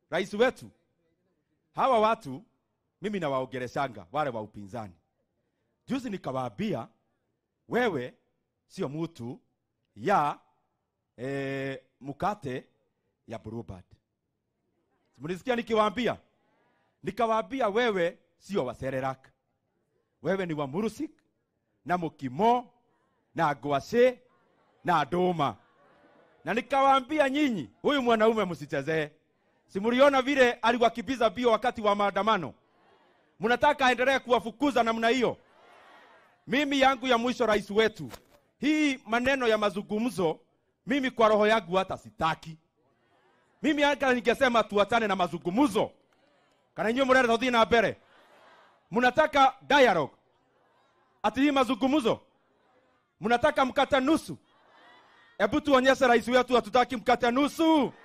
rais wetu, hawa watu mimi nawaongeleshanga wale wa upinzani. Juzi nikawaambia wewe sio mtu ya eh, mkate ya Bluebird. Mlisikia nikiwaambia? Nikawaambia wewe sio wa Serelak, wewe ni wa Murusik na Mukimo na Ngwacĩ na Ndũma, na nikawaambia nyinyi, huyu mwanaume msichezee. Simuliona vile aliwakimbiza mbio wakati wa maandamano, mnataka aendelee kuwafukuza namna hiyo? Mimi yangu ya mwisho, rais wetu, hii maneno ya mazungumzo, mimi kwa roho yangu hata sitaki. Mimi hata ningesema tuachane na mazungumzo, kana nyinyi mrenda tuthii na mbere, mnataka dialogue, ati hii mazungumzo mnataka mkata nusu? Hebu tuonyeshe rais wetu hatutaki mkata nusu.